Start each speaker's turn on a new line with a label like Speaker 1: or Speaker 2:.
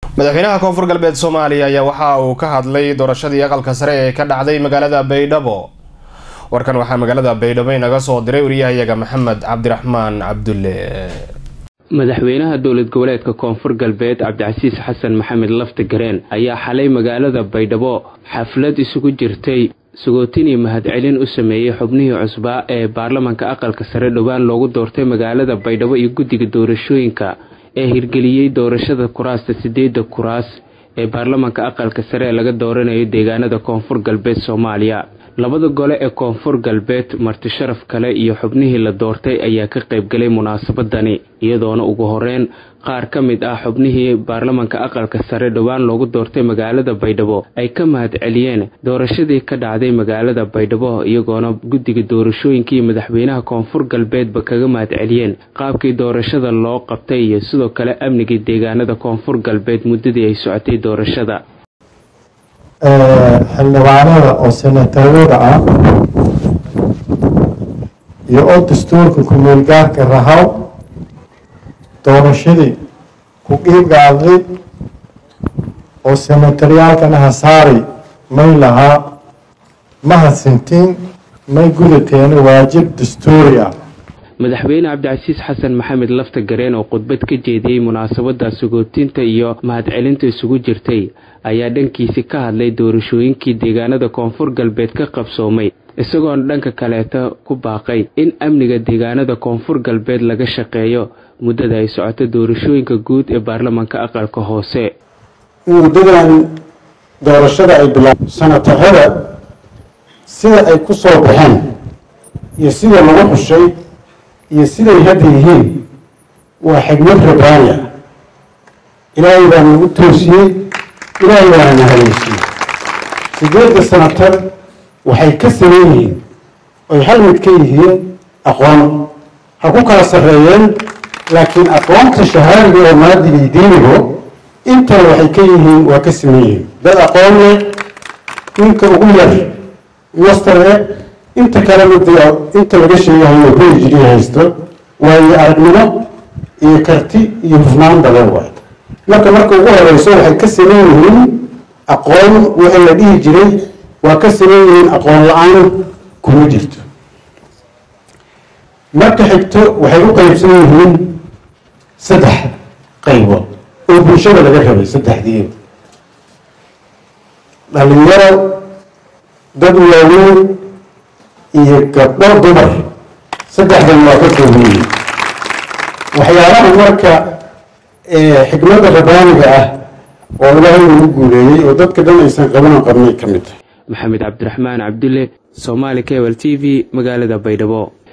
Speaker 1: madaxweynaha koonfur galbeed soomaaliya ayaa waxa uu ka hadlay doorashadii aqalka sare ee ka dhacday magaalada baydhabo warkan waxaa magaalada baydhabo inaga soo diray wariyahayaga maxamed cabdiraxmaan cabdulle
Speaker 2: madaxweynaha dowlad goboleedka koonfur galbeed cabdicasiis xasan maxamed lafti gareen ayaa xalay magaalada baydhabo xaflad isugu jirtay sagootin iyo mahadcelin u sameeyey xubnihii cusbaa ee baarlamanka aqalka sare dhowaan loogu doortay magaalada baydhabo iyo guddiga doorashooyinka ee hirgeliyey doorashada kuraasta sideedda kuraas ee baarlamanka aqalka sare ee laga dooranayo deegaanada koonfur galbeed soomaaliya labada gole ee koonfur galbeed marti sharaf kale iyo xubnihii la doortay ayaa ka qaybgalay munaasabadani iyadoona ugu horeyn qaar ka mid ah xubnihii baarlamanka aqalka sare dhowaan loogu doortay magaalada baydhabo ay ka mahadceliyeen doorashadii ka dhacday magaalada baydhabo iyagoona guddiga doorashooyinka iyo madaxweynaha koonfur galbeedba kaga mahadceliyeen qaabkii doorashada loo qabtay iyo sidoo kale amnigii deegaanada koonfur galbeed muddadii ay socotay doorashada
Speaker 3: xildhibaanada oo senatarada ah iyo oo dastuurka ku-meelgaarka rahaw doorashadii ku qiibgaaday oo senataryaalkana hasaari may lahaa ma hadsintiin may gudateena waajib dastuuri ah
Speaker 2: madaxweyne cabdicasiis xasan maxamed lafta gareen oo khudbad ka jeediyey munaasabada sagootinta iyo mahadcelinta isugu jirtay ayaa dhankiisi ka hadlay doorashooyinkii deegaanada koonfur galbeed ka qabsoomay isagoona dhanka kaleeta ku baaqay in amniga deegaanada koonfur galbeed laga shaqeeyo muddada ay socoto doorashooyinka guud ee baarlamanka aqalka hoose
Speaker 4: muddadan doorashada ay bilaab sanatarada sida ay ku soo baxeen iyo sida lagu xushay iyo siday hadda yihiin waa xigmad rabaani ah ilaahay baa nagu toosiyey ilaahay baana na haleysiyey sideedda sanatar waxay ka saman yihiin oy hal mid ka yihiin aqoon ha ku kala sarreeyeen laakiin aqoonta shahaadiga oo maadiga iyo diinigo intana waxay ka yihiin waa ka saman yihiin dad aqoon leh ninka ugu yar master eh inta kalena dee inta laga sheegahayo phd haysto waayo aragnimo iyo karti iyo hufnaan badan waay marka marka ugu horeyso waxay ka saman yihiin aqoon wixii la dhihi jiray waa ka saman yihiin aqoon la-aan kuma jirto marka xigto waxay u qeybsan yihiin saddex qaybood oo bulshada laga rabay saddexdii dhalinyaro dad waaweyn iyo gabdho dumar saddexdan waa ka kooban yihiin waxyaalaha marka xikmadda rabaaniga ah oo ilaahay nagu guuleeyey oo dadka dhan aysan qabanan qabnay ka mid tahay
Speaker 2: maxamed cabdiraxmaan cabdulle somaali cable t v magaalada baydhabo